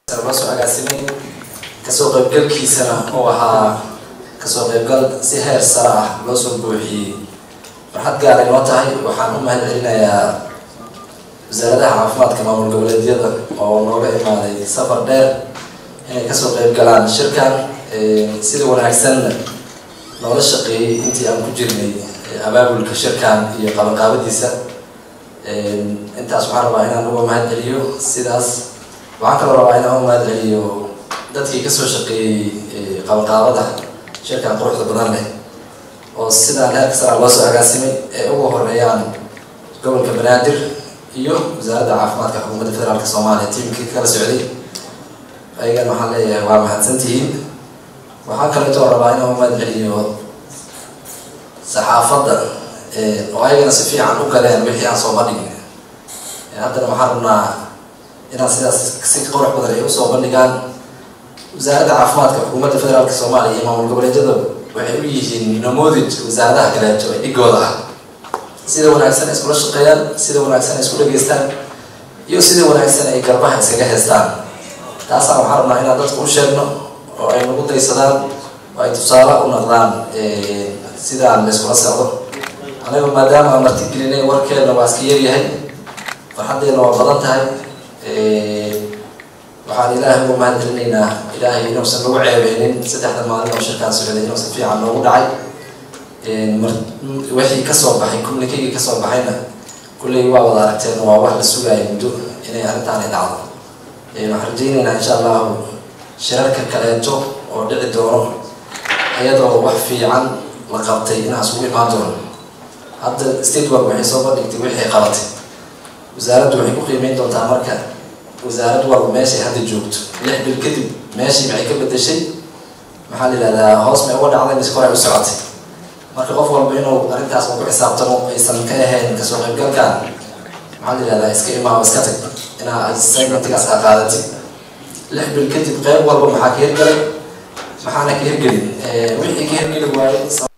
loo soo agaasimay kasoo qaybgalkiisana oo ahaa kasoo qaybgal si heer sare ah loo soo buuxiyey farxad gaar ay noo tahay waxaan u mahad celinayaa wasaaradaha caafimaadka maamul goboleedyada oo nooga imaaday safar dheer inay kasoo qayb galaan shirkan sida wanaagsanna noola shaqeeyey intii aan ku jirnay abaabulka shirkan iyo qabanqaabadiisa intaas waxaan rabaa inaan uga mahad celiyo sidaas waxaan kaloo rabaa inaan uga mahad celiyo dadkii kasoo shaqeeyey qabanqaabada shirkan quruxda badan leh oo sidaan heerka sara loo soo agaasimay ee ugu horeeyaan gobolka banaadir iyo wasaaradda caafimaadka xukuumadda federaalk soomaaliya tiimkii kala socday ayagan waxaan leeyahay waa mahadsantihiin waxaa kaleetoo rabaa inaan uga mahad celiyo saxaafadda oo ayagana si fiican u galeen wixii aan soo bandhigin haddana waxaan rabnaa inaan sidaas si qurux badan ay usoo bandhigaan wasaaradda caafimaadka xukuumadda federaalk soomaaliya iyo maamul goboleedyada waxay u yihiin namoodid wasaaradaha kaleeto ee dhigooda ah sida wanaagsan ay iskula shaqeeyaan sida wanaagsan ay isku dhageystaan iyo sida wanaagsan ay garbaha iskaga heystaan taasaan waxaan rabnaa inaan dadka u sheegno oo ay nagu daysadaan oo ay tusaale u noqdaan sidaan la iskula socdo anaga maadaama aan martigelinay warkeena waa iska yaryahay farxaddeena waa badan tahay waxaan ilaahay uga mahad celinaynaa ilaahay inuusan nagu ceebeynin saddexda maalin oo shirkaan socday inuu si fiican noogu dhacay wixii kasoo baxay communikegii kasoo baxayna kulley waa wada aragteen waa wax la sugaaya muddo inay arrintaan ay dhacdo waxaan rajaynaynaa insha allahu shirarka kaleeto oo dhici doono iyadoo wax fiican la qabtay inaan isugu imaan doono hadda state work waxay soo bandhigtay wixii qabatay wasaaraddu waxay ku qiimeyn doontaa marka wasaarad walba meeshay hadda joogto lix bil kadib meeshii maxay ka bedeshay maxaa la yihahdaa hoos may uga dhacday mise koray u socotay marka qof walba inuu arrintaas ku xisaabtamo aysan ka ahayn kasoo qaybgalkan maxaa la yihahdaa iska imaamo iska tag inaa segmentigaas aa qaadatid lix bil kadib qeyb walba maxaa ka hirgalay maxaana ka hirgelin wixii ka hirgeli waaye